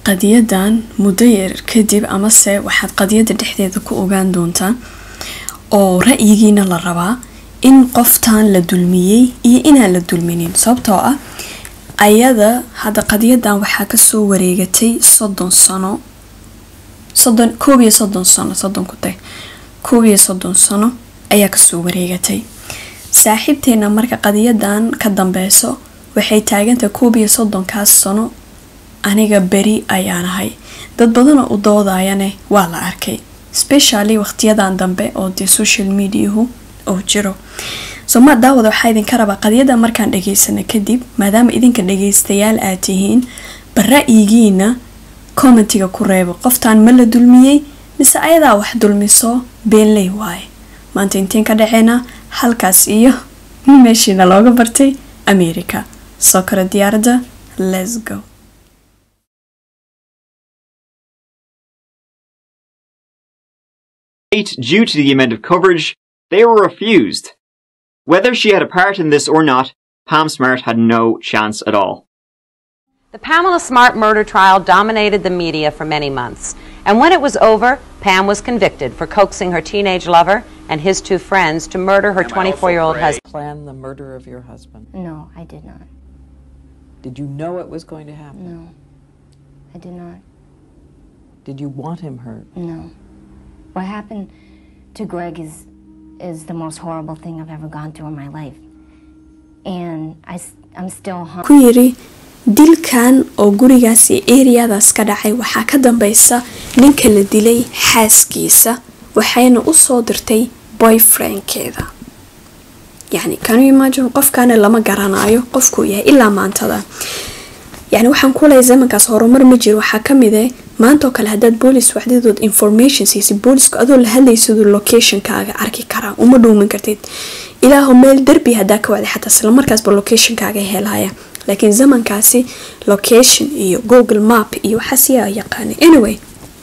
qadiyadan muddo yar kadib amase waxaad qadiyada dhexdeeda ku ogaan doontaa oo ra-yigiina la rabaa in qoftan la dulmiyey iyo inaan la dulminin sababtoo ah ayada hadda qadiyadan waxaa kasoo wareegatay soddon sano soddon koob iyo soddon sano soddon ku tag koob iyo soddon sano ayaa kasoo wareegatay saaxiibteena marka qadiyadan ka dambeyso waxay taagantahay koob iyo soddonkaas sano aniga beri ayaan ahay dad badanoo u doodayane waa la arkay specially waqtiyadan dambe oo dee social mediahu oo jiro so ma daawada waxaa idinka rabaa qadiyada markaan dhageysana kadib maadaama idinka dhageystayaal aad tihiin bara-yigiina commentiga ku reebo qoftaan ma la dulmiyey mise ayadaa wax dulmiso beenley waaye maanta intiin ka dhaceena halkaas iyo meeshiina looga bartay america soo kale diyaaradda let's go due to the amount of coverage, they were refused. Whether she had a part in this or not, Pam Smart had no chance at all. The Pamela Smart murder trial dominated the media for many months. And when it was over, Pam was convicted for coaxing her teenage lover and his two friends to murder her 24 year old husband. plan the murder of your husband? No, I did not. Did you know it was going to happen? No, I did not. Did you want him hurt? No. What happened to Greg is is the most horrible thing I've ever gone through in my life. And I, am still ku yiri dilkan oo gurigaas iyo eriyadaas ka dhacay waxaa ka dambeysa ninka la dilay xaaskiisa waxayna usoo dirtay boyfriendkeeda yacni kanu imagine qofkaana lama garanayo qofkuu yahay ilaa maantada yacni waxaan ku leeyahay zamankaas horumar ma jiro waxaa ka mid ah maanta oo kale haddaad boolis waxdadood information siisay boolisku adoo la hadlaysiduu locationkaaga arki karaa uma dhuumin kartid ilaahu meel derbi haddaa ka wacday xataa islamarkaasba locationkaaga helaya laakiin zamankaasi location iyo google map iyo waxaas yaa yaqaanay anyway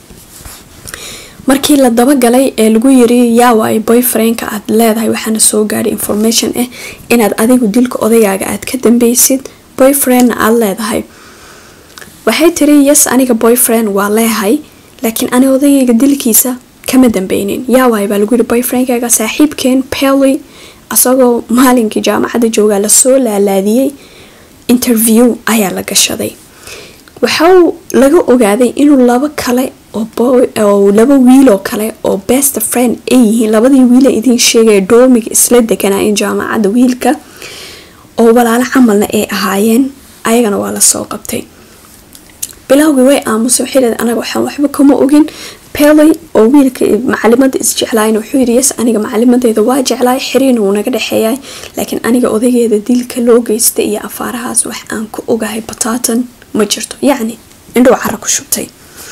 markii la dabagalay ee lagu yiri yaa waay boyfriendka aad leedahay waxaana soo gaadhay information ah inaad adigu dilka odagaaga aad ka dambeysid boyfriendna aad leedahay waxay tiri yes aniga boyfriend waa leehay laakiin ani odagayga dilkiisa kama dambeynin yaa waay baa lagu yiri boyfriendkaaga saaxiibkeen pely asagoo maalinkii jaamacadda joogaa lasoo laalaadiyey interview ayaa la gashaday waxau laga ogaaday inuu labo kale oo laba wiiloo kale oo best friend ay yihiin labadii wiila idiin sheegaya doomiga isla deganaayen jaamacadda wiilka oo walaalo camalna ay ahaayeen ayagana waa lasoo qabtay bilowgii way aamusay waxay leedahay anaga waxaan waxba kama ogin pely oo wiilka macalimada isjeclaayna wuxuu yidhi yes aniga macalimadeeda waa jeclaay xiriirna wuu naga dhexeeyay laakiin aniga odageeda dilka loo geystay iyo afaarahaas wax aan ku ogahay bataatan ma jirto yacni indhow cara ku shubtay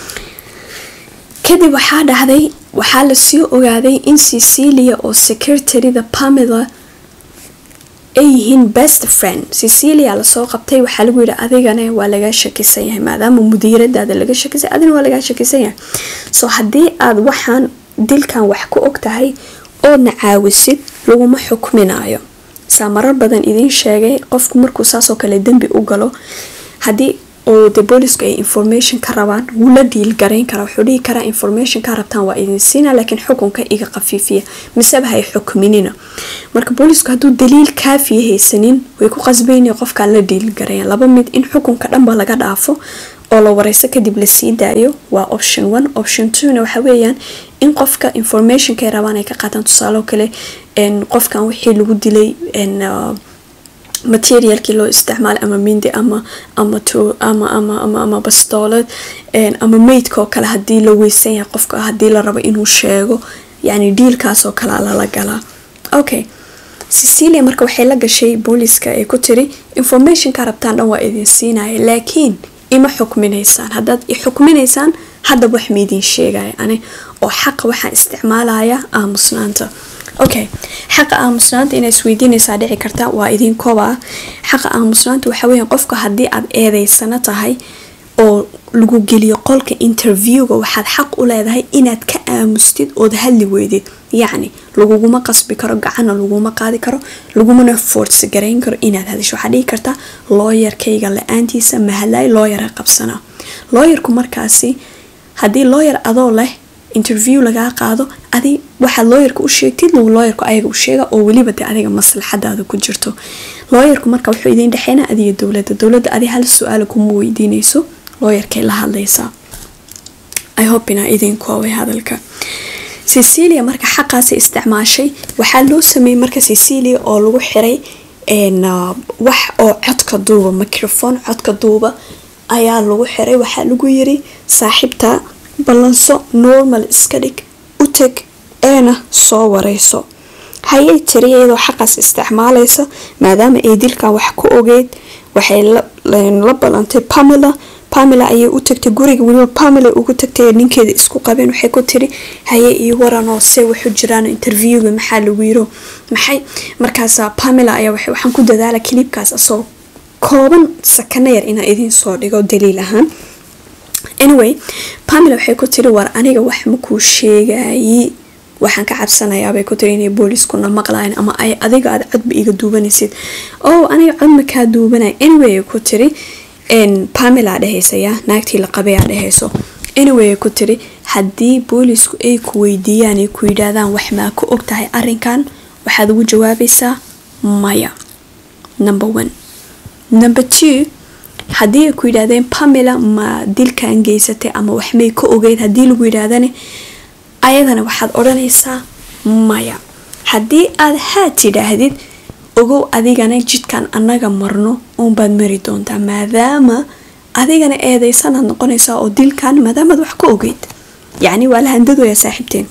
kadib waxaa dhacday waxaa lasii ogaaday in cecilia oo secretarida pamela ay yihiin best friend cecilia lasoo qabtay waxaa lagu yidhi adigana waa lagaa shakisan yahay maadaama mudiiradaada laga shakisay adigana waa lagaa shakisan yahay so haddii aad waxaan dilkan wax ku og tahay oodna caawisid laguma xukminayo saa marar badan idiin sheegay qofku markuu saasoo kale dembi u galo haddii oo de boolisku ay information ka rabaan wuu la dhiil garayn karaa wuxuu dhihi karaa information ka rabtaan waa idin siina laakiin xukunka iga qafiifiya miseba hay xukminina marka boolisku hadduu daliil kaafiya haysanin way ku qasbayna qofkaan la dhiil garayan laba mid in xukunka dhanba laga dhaafo oo la wareyso kadib lasii daayo waa option one option twona waxa weeyaan in qofka informationka ay rabaan ay ka qaataan tusaalo kale qofkan wixii lagu dilay materialkii loo isticmaalay ama mindi ama ama ama ama ama ama bastoolad ama meydka oo kale hadii la weysan yahay qofka hadii la rabo inuu sheego yani dhiilkaas oo kale lala galaa okay cecilia marka waxay la gashay booliska ay ku tiri informationka rabtaan dhan waa idin siinaya laakiin ima xukminaysaan haddaad i xukminaysaan haddaba wax maidin sheegaya ani oo xaqa waxaan isticmaalaya aamusnaanta okay xaqa aamusnaanta inaa isweydiinaysaa dhici karta waa idin koba xaqa aamusnaanta waxa weya qofka haddii aad eedeysano tahay oo lagu geliyo qolka interviewga waxaad xaq u leedahay inaad ka aamustid ood hadli weydid yacni laguguma qasbi karo gacana laguma qaadi karo lagumana force garayn karo inaad hadisho waxaad dhihi kartaa looyarkayga la-aantiisa mahadlay looyara qabsanaa looyarku markaasi haddii looyar adoo leh interview lagaa qaado adi waxaad looyarka u sheegtid looyarku ayaga u sheega oo weliba de adiga maslaxadaada ku jirto looyarku marka wuxuu idiin dhexeynaa adiga dowladda dowladda adi hal su-aala kuma weydiinayso looyarkay la hadlaysaa i hope inaa idin koobay hadalka cecilia marka xaqaasi isticmaashay waxaa loo sameeyey marka cecilia oo lagu xiray wax oo codka duuba microphone codka duuba ayaa lagu xiray waxaa lagu yiri saaxiibta ballanso normal iska dhig u teg eena soo wareyso hayay tiri iyadoo xaqaas isticmaalaysa maadaama ay dilkan wax ku ogeyd waxay la ballantay pamela pamela ayay u tagtay guriga weliba pamela ugu tagtay ninkeeda isku qabeen waxay ku tiri haye iyo waranoo se wuxuu jiraan interviewga maxaa lagu yiro maxay markaasa pamela ayaa waxaan ku dadaala kiliibkaas asoo kooban sakana yar inaa idiin soo dhigo daliil ahaan anyway pamela waxay ku tiri war aniga wax makuu sheegayi waxaan ka cabsanayaabay ku tiri inay booliiskuna maqlayan ama ay adiga aad codba iga duubanaysid oo aniga cod makaa duubanay anyway ku tiri pamela dhehaysayaa naagtii la qabayaa dhehayso anyway ku tiri haddii boolisku ay ku weydiiyaan ay ku yidhaahdaan wax maa ku og tahay arinkan waxaad ugu jawaabaysaa maya number one number two haddii ay ku yidhaahdeen pamela ma dilkan geysatay ama wax may ka ogeyd haddii lagu yidhaahdane ayadana waxaad odhanaysaa maya haddii aad haa tidhaahdid ogow adigana jidkan annaga marno uunbaad mari doontaa maadaama adigana eedeysanaad noqonaysaa oo dilkan maadaamaad wax ka ogeyd yacni waa la handadooya saaxiibteen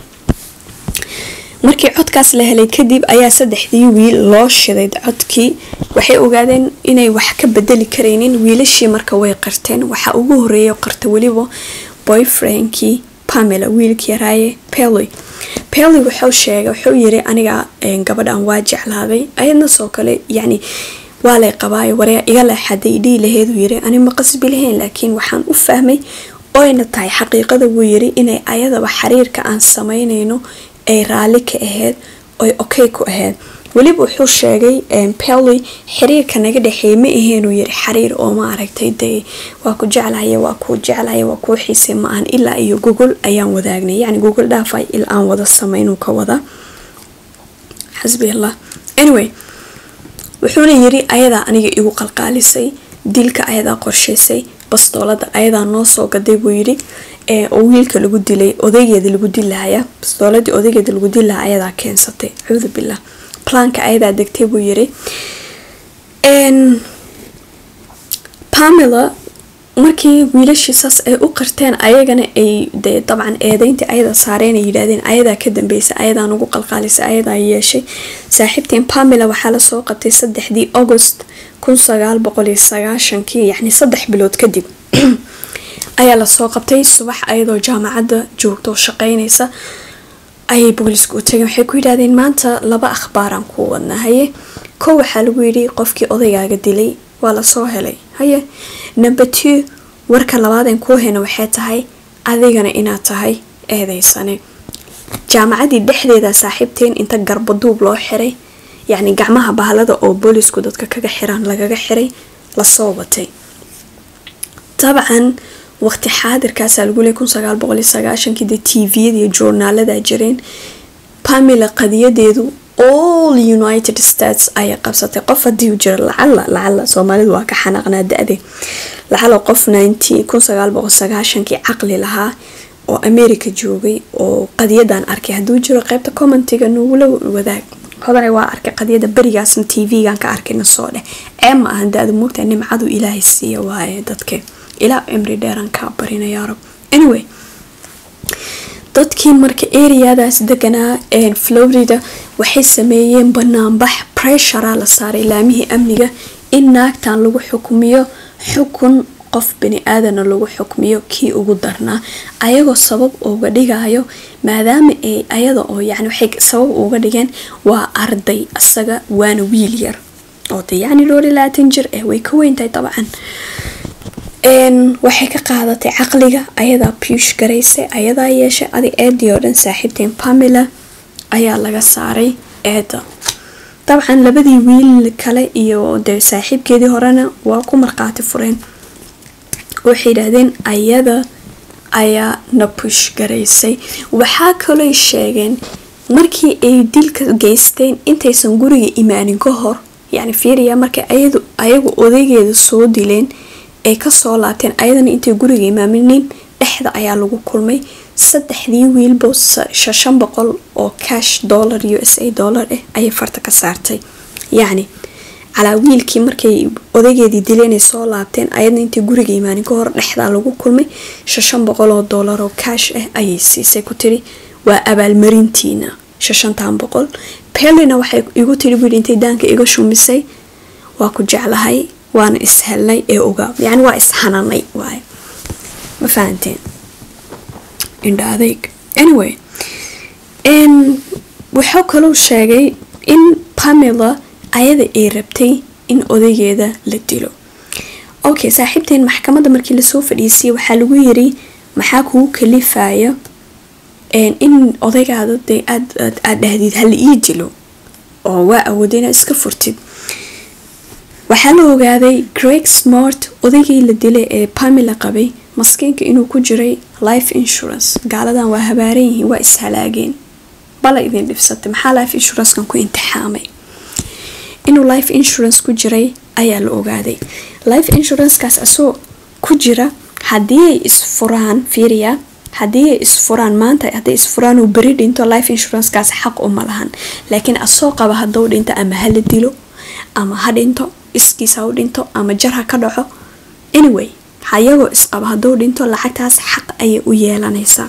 markii codkaas la helay kadib ayaa saddexdii wiil loo shiday codkii waxay ogaadeen inay wax ka bedeli karaynin wiilashii marka way qarteen waxaa ugu horeeya qarta weliba boyfriendkii pamela wiilkii yaraaye pely pely wuxuu sheegay wuxuu yiri aniga gabadhan waa jeclaaday ayadna soo kale yacni waa lay qabaayo waryaa iga leexaday dhii laheeduu yiri ani ma qasbi lahayn laakiin waxaan u fahmay oyna tahay xaqiiqada wuu yiri inay ayadaba xiriirka aan sameynayno ay raalli ka ahayd oy okay ku ahayd weliba wuxuu sheegay pely xiriirka naga dhexeey ma aheenuu yiri xiriir oo ma aragtay dee waa ku jeclaya waa kuu jeclaya waa kuu xiisay ma ahan ilaa iyo google ayaan wadaagnay yacni google dhaafay il aan wada sameynuu ka wada xasbi allah anyway wuxuuna yiri ayadaa aniga igu qalqaalisay dilka ayadaa qorshaysay bastoolada ayadaa noo soo gaday buu yiri oo wiilka lagu dilay odaygeeda lagu dilahaya bastooladii odaygeeda lagu dilaha ayadaa keensatay cuudu billah planka ayadaa degtay buu yiri pamela markii wiilashii saas ay u qarteen ayagana ay dee dabcan eedeyntii ayada saareen ay yidhaahdeen ayadaa ka dambeysay ayadaa nagu qalqaalisay ayadaa yeeshay saaxiibteen pamela waxaa lasoo qabtay saddexdii august kun sagaal boqol iyo sagaashankii yacni saddex bilood kadib ayaa lasoo qabtay subax ayadoo jaamacadda joogta oo shaqeynaysa ayay boolisku u tageen waxay ku yidhahdeen maanta laba akhbaaraan kuu wadnaa haye kow waxaa lagu yidhi qofkii odaygaaga dilay waa lasoo helay haye number two warka labaadeen kuu hena waxay tahay adigana inaad tahay eedeysane jaamacadii dhexdeeda saaxiibteen inta garbaduub loo xiray yacni gacmaha bahalada oo boolisku dadka kaga xiraan lagaga xiray lasoo watay dabcan waqti xaadirkaasaa lagu leey kun sagaal boqol iyo sagaashankii dee tviyada iyo joornaalada jireen pamela qadiyadeedu all united states ayay qabsatay qof hadii jira lacala lacala soomaalidu waa ka xanaaqnaa da-de lacala qof kun sagaal boqol sagaashankii caqli lahaa oo america joogay oo qadiyadan arkay hadduu jiro qeybta commentiga nogula wadaag hodana waa arkay qadiyada berigaasna tv-gan ka arkayna soo dheh ceeb ma ahan da-da moogtahay nimcadu ilaahay siiya waaye dadke ilaa cimri dheeraan kaa barina yaa rab anyway dadkii marka areadaas deganaa florida waxay sameeyeen banaanbax pressura la saaray laamihii amniga in naagtan lagu xukmiyo xukun qof bani aadana lagu xukmiyo kii ugu darnaa ayagoo sabab uga dhigayo maadaama ay ayada oo yani waxay sabab uga dhigeen waa arday asaga waana wiil yar oo de yacni dhowr iyo labaatan jir eh way ka weyntahay dabcan Een, waxay ka qaadatay caqliga ayadaa puush garaysay ayadaa yeeshay adi eedii oo dhan saaxiibteen pamela ayaa laga saaray eeda dabcan labadii wiil kale iyo dee saaxiibkeedii horena waa ku markhaati fureen waxay yidhaahdeen ayada ayaa na push garaysay waxaa kalooy sheegeen markii ay dilka geysteen intaysan guriga imaanin ka hor yacni fiiriya markay ayadu ayagu odaygeeda soo dileen ay kasoo laabteen ayadana intay guriga imaaminin dhexda ayaa lagu kulmay saddexdii wiilbo shan boqol oo cash dollar u s a dollar ah ayay farta ka saartay yacni calaa wiilkii markay odaygeedii dileen ay soo laabteen ayadna intay guriga imaanin ka hor dhexdaa lagu kulmay shan boqol oo dollar oo cash ah ayay siisay ku tiri waa abaalmarintiina shashantan boqol pelina waxay igu tiri wiil intay daanka iga shumisay waa ku jeclahay waana ishelnay ee ogaa yani waa ishananay waay ma fahanteen indha adeyg anyway n wuxuu kaluu sheegay in pamela ayada ay rabtay in odaygeeda la dilo okay saaxiibteen maxkamadda markii lasoo fadhiisiyay waxaa lagu yiri maxaa kugu kalifaya in odaygaada dee aad aad dhahdid hala ii dilo oo waa awooda inaad iska furtid waxaa la ogaaday greg smart odaygii la dilay ee pamela qabay maskiinka inuu ku jiray life insurance gaaladan waa habaaran yihiin waa ishalaageen bala idin dhibsatay maxaa life insurancekan ku intixaamay inuu life insurance ku jiray ayaa la ogaaday life insurancekaas asoo ku jira haddii ay isfuraan fiiriya haddii ay isfuraan maanta hadday isfuraan uu beri dhinto life insurancekaas xaq uma lahan laakiin asoo qaba hadduu dhinto ama hala dilo ama ha dhinto iskiis ha u dhinto ama jar ha ka dhaco anyway hayagoo isqaba hadduu dhinto lacagtaas xaq ayay u yeelanaysaa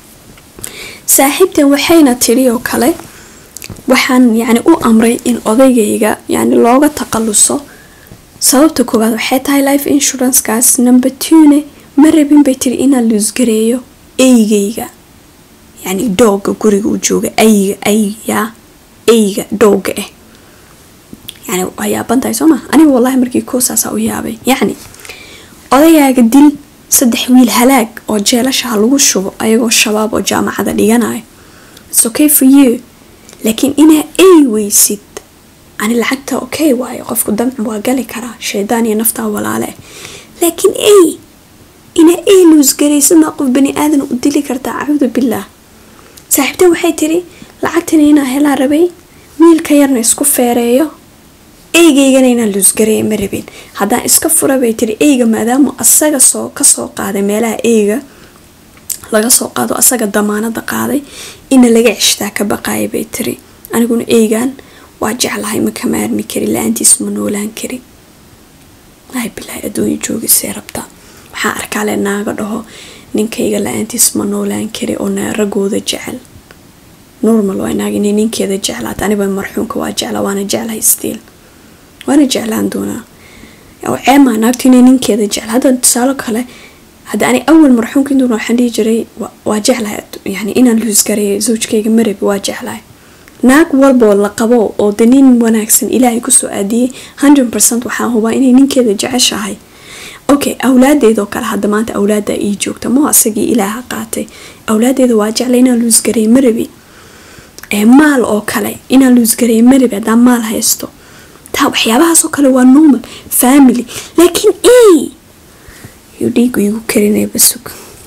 saaxiibtan waxayna tiri oo kale waxaan yacni u amray in odaygayga yacni looga taqaluso sababta koowaad waxay tahay life insurancekaas number twone ma rabin bay tiri inaan luusgareeyo eygayga yacni dooga guriga u jooga ayga ayya eyga dooga ah yani waa yaabantahay soo maa aniga wallahi markii koosaasa u yaabay yacni odayaaga dil saddex wiil halaag oo jeelashaha lagu shubo ayagoo shabaab oo jaamacada dhiganayo its okay for you laakiin inaa ey weysid ani lacagta okay waayo qofku damci waa gali karaa shaydaan iyo naftaa walaale ah laakiin ey inaa ey luusgaraysid maa qof bani aadan u dili kartaa acuudu billaah saaxiibta waxay tiri lacagtana inaa helaa rabay wiilka yarna isku feereeyo eygaygana inaan luusgareeya ma rabin haddaan iska fura bay tiri eyga maadaama asaga soo kasoo qaaday meelaha eyga laga soo qaado asaga damaanada qaaday ina laga ceshtaa ka baqaaya bay tiri aniguna eygan waa jeclahay ma ka maarmi kari la-aantiis ma noolaan kari ay bilaahi adduunya joogisay rabtaa waxaa arkaale naaga dhaho ninkayga la-aantiis ma noolaan kari oo ragooda jecel normal waa naag inay ninkeeda jeclaata aniba marxuumka waa jecla waana jeclahay stiil waana jeclaan doonaa ceemaa naagtu inay ninkeeda jecla hadda tusaalo kale hadda ani awal marxuumka intuuna waxaan dhihi jiray waa jeclahay yani inaan luusgareeyo zawjkayga marabi waa jeclahay naag walboo la qabo oo de nin wanaagsan ilaahay kusoo aadiyey hundred percent waxaa hubaa inay ninkeeda jeceshahay okay awlaadeedoo kale hadda maanta awlaada ii joogta moo asagii ilaaha qaatay awlaadeeda waa jeclay inaan luusgareeyo marabi ee maal oo kale inaan luusgareeyo marabi haddaan maal haysto taa waxyaabahaasoo kale waa normal family laakiin ey yuu dhiigu igu karinaya basug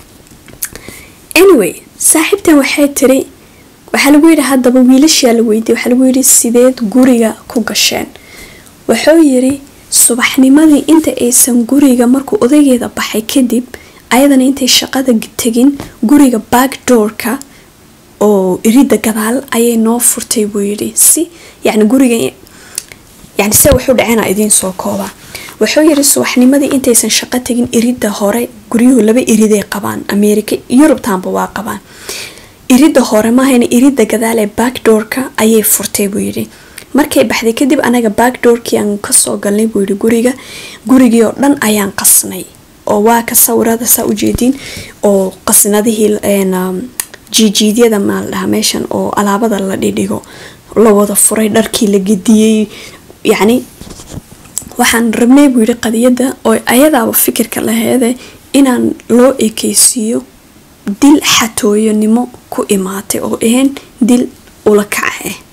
anyway saaxiibtan waxay tiri waxaa lagu yidhi haddaba wiilashaa la weydiiyay waxaa lagu yidhi sideed guriga ku gasheen wuxuu yidhi subaxnimadii inta aysan guriga markuu odaygeeda baxay kadib ayadana intay shaqada tegin guriga backdoorka oo irida gadaal ayay noo furtay buu yidhi si yacni guriga yani se wuxuu dhacena idiin soo koobaa wuxuu yiri subaxnimadii intaysan shaqo tegin irida hore guryuhu laba iriday qabaan ameerika yurubtaanba waa qabaan irida hore maahayna irida gadaal ee backdoorka ayay furtay buu yidhi markay baxday kadib anaga backdoorkii aan kasoo galnay buu yidhi guriga gurigii oo dhan ayaan qasnay oo waa ka sawirada saa ujeediin oo qasnadihii jiijiidyada maal dhaha meeshan oo alaabada la dhidhigo la wada furay dharkii la gediyey yacni waxaan rabnay buu yidhi qadiyadda oo ayadaaba fikirka laheede inaan loo ekeysiiyo dil xatooyonimo ku imaatay oo ahayn dil ula kaca ah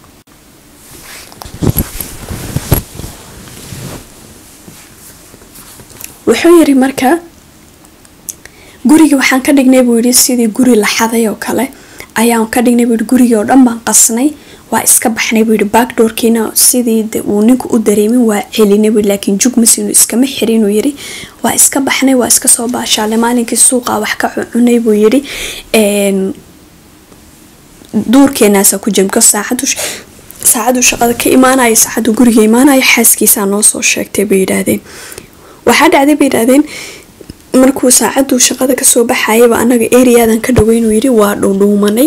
wuxuu yiri marka guriga waxaan ka dhignay buu yidhi sidii guri la xaday oo kale ayaan ka dhignay buu yidhi gurigii oo dhan baan qasnay waa iska baxnay buu yidhi backdoorkiina sidii de uu ninku u dareemin waa celinay buu yidhi laakiin jug masiinu iskama xirin uu yidhi waa iska baxnay waa iska soo baashaalay maalinkii suuqa wax ka cunay buu yidhi duurkeenaasa ku jimko saacadu saacadu shaqada ka imaanaya saacadu guriga imaanaya xaaskiisaa noo soo sheegtay bay yidhaahdeen waxaa dhacday bay yidhaahdeen markuu saacaduu shaqada kasoo baxayaba anaga eriyadan ka dhaweynuu yidhi waa dhuudhuumanay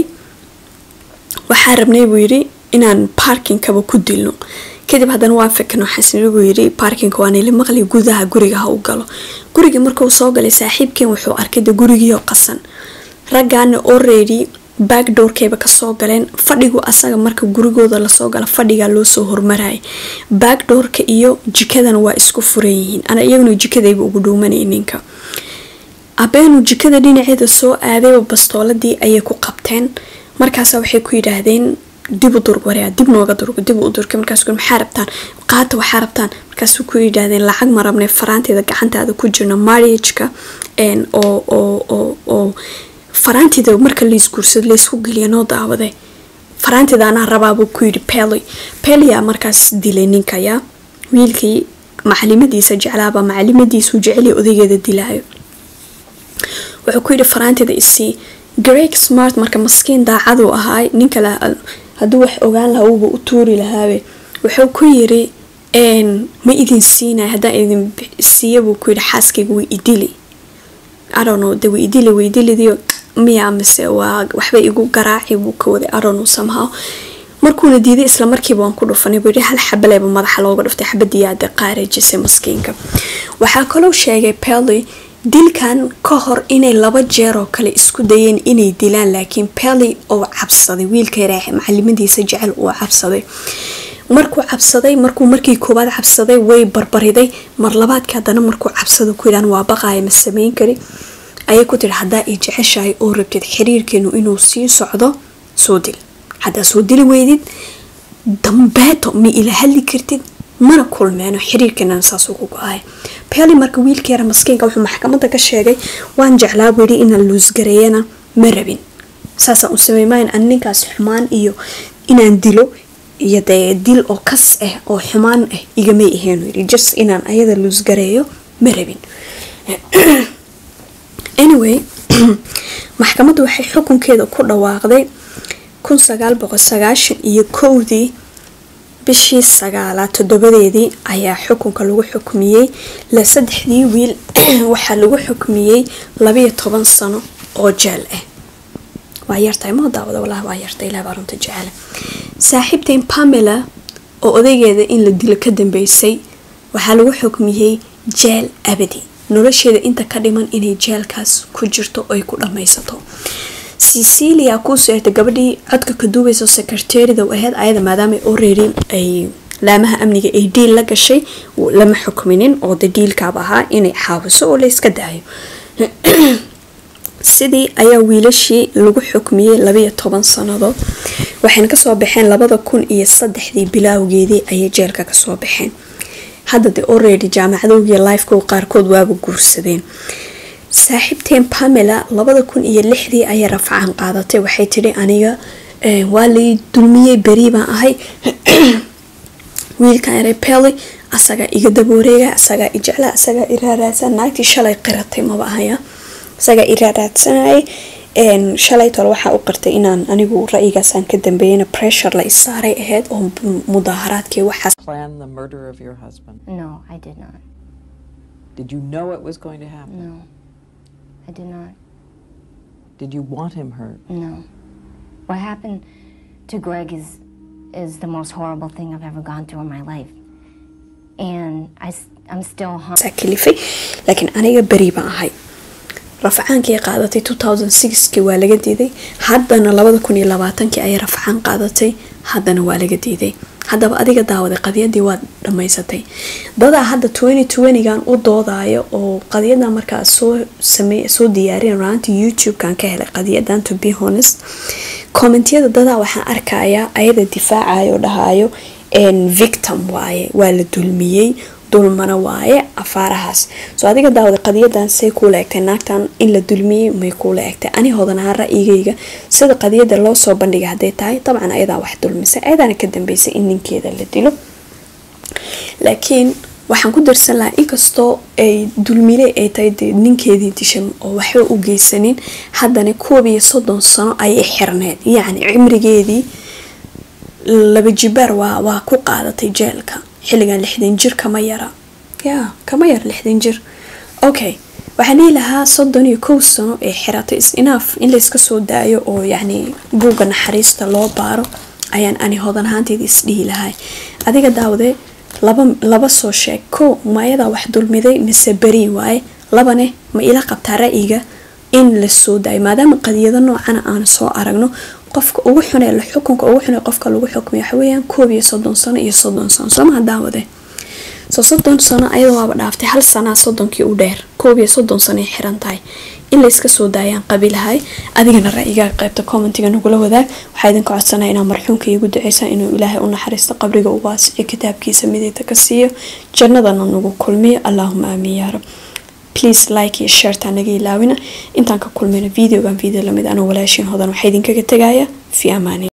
waxaa rabnay buu yidhi inaan baarkinkaba ku dilno kadib haddana waan fikno xasni buu yidhi baarkinka waa nila maqli gudaha guriga ha u galo gurigii markuu soo galay saaxiibkeen wuxuu arkay de gurigiioo qasan raggaana already backdoorkayba kasoo galeen fadhigu asaga marka gurigooda lasoo gala fadhigaa loosoo hormaraya backdoorka iyo jikadana waa isku furan yihiin ana iyaguna jikadayba ugu dhuumanay ninka abeenu jikada dhinaceeda soo aadayba bastooladii ayay ku qabteen markaasa waxay ku yidhaahdeen dib u durg wareea dib nooga durg dib u durka markaas maxaa rabtaan qaata waxaa rabtaan markaas ku yidhaahdeen lacag ma rabnay faraanteeda gacantaada ku jirno marriageka oo oo oo oo faraanteeda marka laisguursado laysku geliya noo daawaday faraanteeda anaa rabaabuu ku yidhi pely pelyaa markaas dilay ninkayaa wiilkii macalimadiisa jeclaaba macalimadiisuu jeceliya odaygeeda dilaayo wuxuu ku yidhi faraanteeda isii greg smart marka maskiin daacaduu ahaay ninka hadduu wax ogaan lahaa uuba u tuuri lahaabe wuxuu ku yiri ma idin siinay haddaan idin siiya buu ku yidhi xaaskayga way idili arono de way idili way idilidiyo miyaa mise waa waxba igu garaaci buu ka waday arono somehow markuuna diiday isla markiiba waan ku dhufanay buu yidhi hal xabaleyba madaxa looga dhuftay xabadiyaada qaarajisay maskiinka waxaa kaloo sheegay pelly dilkan ka hor inay laba jeer oo kale isku dayeen inay dilaan laakiin pelly oo cabsaday wiilka yaraaxe macalimadiisa jecel uu cabsaday markuu cabsaday markuu markii koowaad cabsaday way barbariday mar labaadka haddana markuu cabsada ku yidhaan waa baqaaya ma sameyn kari ayay ku tiri haddaa i jeceshahay oo rabtid xiriirkeenu inuu sii socdo soo dil haddaa soo dili weydid dambeeto ma ila hadli kartid mana kulmeeno xiriirkeena saas ugu go-aaya peli marka wiilka yara maskiinka wuxuu maxkamada ka sheegay waan jeclaa buu yidhi inaan luusgareeyana ma rabin saasaan u sameymaayan an ninkaas xumaan iyo inaan dilo iyo dee dil oo kas ah oo xumaan ah igamay aheenu yidhi just inaan ayada luusgareeyo ma rabin anyway maxkamaddu waxay xukunkeeda ku dhawaaqday kun sagaal boqol sagaashan iyo kowdii bishii sagaalaad toddobadeedii ayaa xukunka lagu xukmiyey la saddexdii wiil waxaa lagu xukmiyey labayo toban sano oo jeel ah waa yartahay moo daawada walahi waa yartay ilaah baa runta jecela saaxiibtain pamela oo odaygeeda in la dilo ka dambeysay waxaa lagu xukmiyey jeel abadi nolosheeda inta ka dhiman inay jeelkaas ku jirto oy ku dhammaysato cecilia kuusoo egtay gabadhii codka ka duubayso secretarida ahayd ayada maadaama already ay laamaha amniga ay diil la gashay lama xukminin oo de diilkaaba ahaa inay xaawiso oo la iska daayo sidii ayaa wiilashii lagu xukmiyey labayo toban sannadood waxayna kasoo baxeen labada kun iyo saddexdii bilaawgeedii ayay jeelka kasoo baxeen hadda de already jaamacadoogiiyo lifeko qaarkood waaba guursadeen saaxiibteen pamela labada kun iyo lixdii ayay rafcaan qaadatay waxay tidhi aniga waa lay dulmiyey beri baan ahay wiilkan yaray pely asagaa iga dabooreega asagaa i jecla asagaa iraaraadsan naagtii shalay qiratay maba ahaya asagaa iraaraadsanayay shalay tole waxaa u qirtay inaan anigu ra-yigaasaan ka dambeeyana pressure la isaaray ahayd oo mudaaharaadkii waxaas Plan the murder of your husband. No, I did not. Did you know it was going to happen? No, I did not. Did you want him hurt? No. What happened to Greg is is the most horrible thing I've ever gone through in my life, and I am still haunted. kalifay laakiin aniga beri baan ahay rafcaankii qaadatay kii waa laga diiday haddana kii ayay rafcaan qaadatay haddana waa laga diiday haddaba adiga daawaday qadiyadii waad dhammaysatay dadaa hadda gan u doodayo oo qadiyadan markaa soo same soo diyaariyan raanta youtube-kan ka helay qadiyadan to be honest commentiyada dadaa waxaan arkayaa ayada difaacayo dhahayo victim waaye waa la dulmiyey dulmana waaye afaarahaas soo adiga daawada qadiyadan say kuula egtay naagtan in la dulmiyey may kuula egtay ani hodanaha ra-yigayga sida qadiyada loo soo bandhigay hadday tahay dabcan ayadaa wax dulmisay ayadaana ka dambeysay in ninkeeda la dilo laakiin waxaan ku darsan lahaa inkastoo ay dulmile ay tahay dee ninkeedii dishan oo waxba u geysanin haddana koob iyo soddon sano ayay xirneed yacni cimrigeedii laba jibaar waa waa ku qaadatay jeelka xilligan lixdan jir kama yara ya kama yara lixdan jir okay waxaan dhihi lahaa soddon iyo kow sano ee xiratay is inaaf in layska soo daayo oo yacni buugga naxariista loo baaro ayaan ani hodan ahaanteeda isdhihi lahay adiga daawade laba laba soo sheeg kow ma ayadaa wax dulmiday mise beri waaye labane ma ila qabtaa ra-yiga in la soo daayo maadaama qadiyado noocana aan soo aragno qofka ugu xunee la xukunka ugu xunee qofka lagu xukmay waxaweyaan koob iyo soddon sano iyo soddon sano somaha daawade soo soddon sano ayada waaba dhaaftay hal sanaa soddonkii u dheer koob iyo soddon sano ay xiran tahay in layska soo daayaan qabilahay adigana ra-yigaa qaybta commentiga nagula wadaag waxaa idinka codsanaya inaa marxuumka iigu duceysa inuu ilaahay u naxariisto qabriga u waasiciyo kitaabkiisa mideyta ka siiyo jannadana nagu kulmiyo allaahuma aamiin yaa rab please like iyo shareta naga ilaawina intaan ka kulmayno videogan video lamid anoo walaashiin hodan waxaa idinkaga tegaya fi amaani